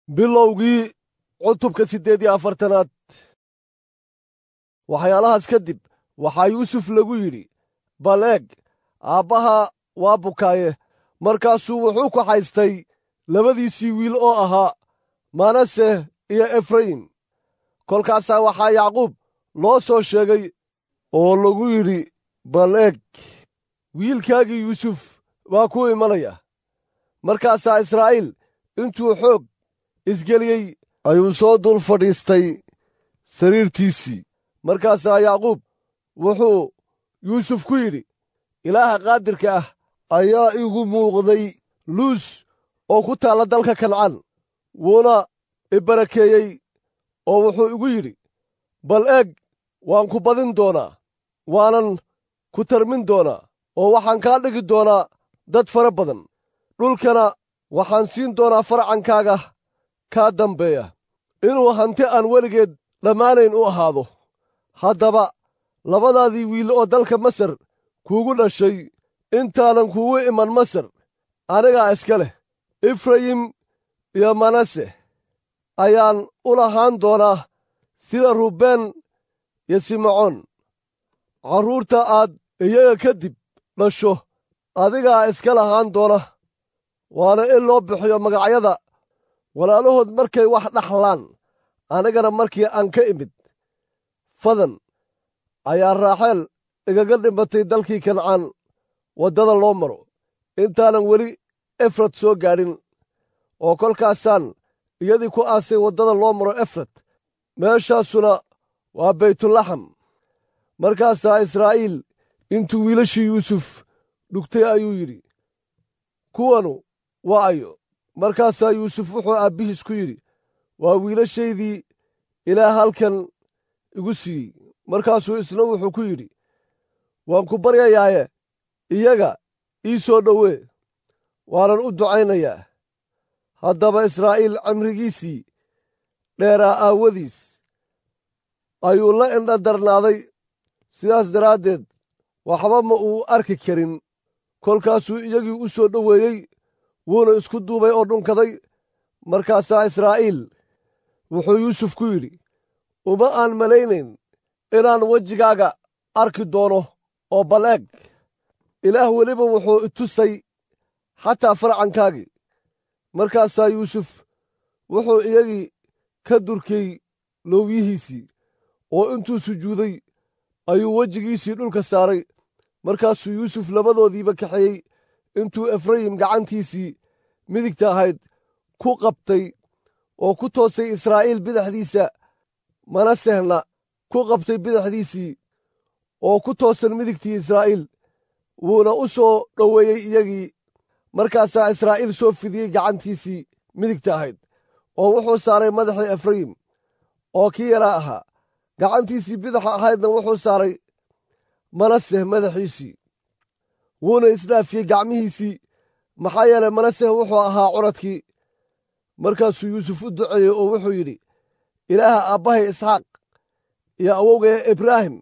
bilowgii cutubka siddeed iyo afartanaad waxyaalahaas kadib waxaa yuusuf lagu yidhi bal eeg aabbaha waa bukaaye markaasuu wuxuu ku haystay labadiisii wiil oo ahaa manase iyo efrayim kolkaasaa waxaa yacquub loo soo sheegay oo lagu yidhi bal eeg wiilkaagii yuusuf baa ku imanaya markaasaa israa'iil intuu xoog isgeliyey ayuu soo dul fadhiistay sariirtiisii markaasaa yacquub wuxuu yuusuf ku yidhi ilaaha qaadirka ah ayaa igu muuqday luus oo ku taalla dalka kancaan wuuna i barakeeyey oo wuxuu igu yidhi bal eeg waan ku badin doonaa waanan ku tarmin doonaa oo waxaan kaa dhigi doonaa dad fara badan dhulkana waxaan siin doonaa farcankaaga kaa dambeeya inuu hanti aan weligeed dhammaanayn u ahaado haddaba labadaadii wiil oo dalka masar kuugu dhashay intaanan kuugu iman masar anigaa iska leh efrayim iyo manase ayaan u lahaan doonaa sida ruubeen iyo simacoon carruurta aad iyaga kadib dhasho adigaa iska lahaan doona waana in loo bixiyo magacyada walaalahood markay wax dhaxlaan anigana markii aan ka imid fadan ayaa raaxeel igaga dhimatay dalkii kancaan waddada loo maro intaanan weli efrad soo gaadhin oo kolkaasaan iyadii ku aasay waddada loo maro efrad meeshaasuna waa baytulaxam markaasaa israa'iil intuu wiilashii yuusuf dhugtay ayuu yidhi kuwanu waa ayo markaasaa yuusuf wuxuu aabbihiis ku yidhi waa wiilashaydii ilaah halkan igu siiyey markaasuu isna wuxuu ku yidhi waan ku baryayaaye iyaga ii soo dhowee waanan u ducaynayaa haddaba israa'iil camrigiisii dheeraa aawadiis ayuu la indha darnaaday sidaas daraaddeed waxba ma uu arki karin kolkaasuu iyagii u soo dhoweeyey wuuna isku duubay oo dhunkaday markaasaa israa'iil wuxuu yuusuf ku yidhi uma aan malaynayn inaan wejigaaga arki doono oo bal eeg ilaah weliba wuxuu i tusay xataa farcankaagii markaasaa yuusuf wuxuu iyagii ka durkay loowyihiisii oo intuu sujuuday ayuu wejigiisii dhulka saaray markaasuu yuusuf labadoodiiba kaxeeyey intuu efrayim gacantiisii midigta ahayd ku qabtay oo ku toosay israa'iil bidixdiisa manasehna ku qabtay bidixdiisii oo ku toosan midigtii israa'iil wuuna u soo dhoweeyey iyagii markaasaa israa'iil soo fidiyey gacantiisii midigta ahayd oo wuxuu saaray madaxii efrayim oo kii yaraa ahaa gacantiisii bidaxa ahaydna wuxuu saaray manaseh madaxiisii wuuna isdhaafiyey gacmihiisii maxaa yeelay manaseh wuxuu ahaa curadkii markaasuu yuusuf u duceeyey oo wuxuu yidhi ilaaha aabbahay isxaaq iyo awowgaya ibraahim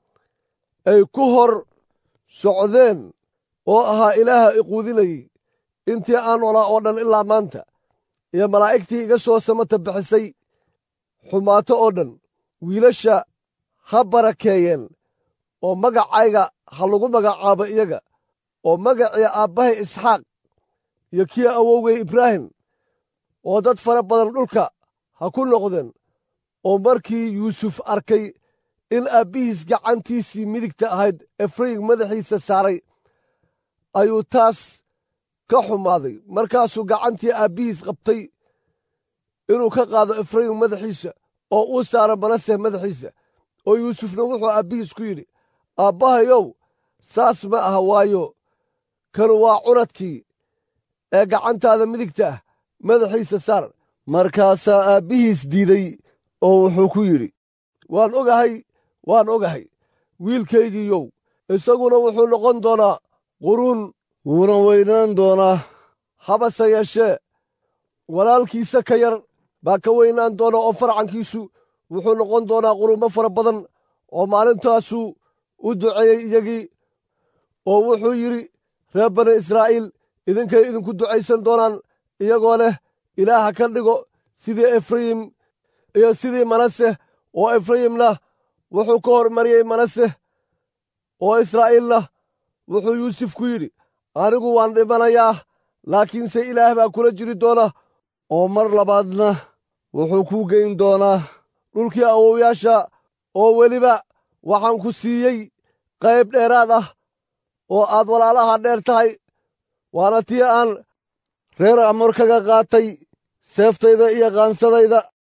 ay ku hor socdeen oo ahaa ilaaha iquudinayey intii aan olaa oo dhan ilaa maanta iyo malaa'igtii iga soo samata bixisay xumaato oo dhan wiilasha ha barakeeyeen oo magacayga ha lagu magacaabo iyaga oo magacii aabbahay isxaaq iyo kii awowgay ibraahim oo dad fara badan dhulka ha ku noqdeen oo markii yuusuf arkay in aabbihiis gacantiisii midigta ahayd efrayim madaxiisa saaray ayuu taas ka xumaaday markaasuu gacantii aabbihiis qabtay inuu ka qaado efrayim madaxiisa oo uu saaro manaseh madaxiisa oo yuusufna wuxuu aabbihiis ku yidhi aabbahayow saas ma aha waayo kanu waa curadkii ee gacantaada midigta ah madaxiisa saar markaasaa aabbihiis diiday oo wuxuu ku yidhi waan ogahay waan ogahay wiilkaygiiyow isaguna wuxuu noqon doonaa quruun wuuna weynaan doonaa habase yeeshee walaalkiisa ka yar baa ka weynaan doona oo farcankiisu wuxuu noqon doonaa quruumo fara badan oo maalintaasuu u duceeyey iyagii oo wuxuu yidhi reer bani israa'iil idinkay idinku ducaysan doonaan iyagoo leh ilaaha ka dhigo sidii efrayim iyo sidii manase oo efrayimna wuxuu ka hormariyey manase oo israa'iilna wuxuu yuusuf ku yidhi anigu waan dhimanayaa laakiinse ilaah baa kula jiri doona oo mar labaadna wuxuu kuu geyn doonaa dhulkii awowyaasha oo weliba waxaan ku siiyey qayb dheeraad ah oo aad walaalaha dheer tahay waana tii aan reer amor kaga qaatay seeftayda iyo qaansadayda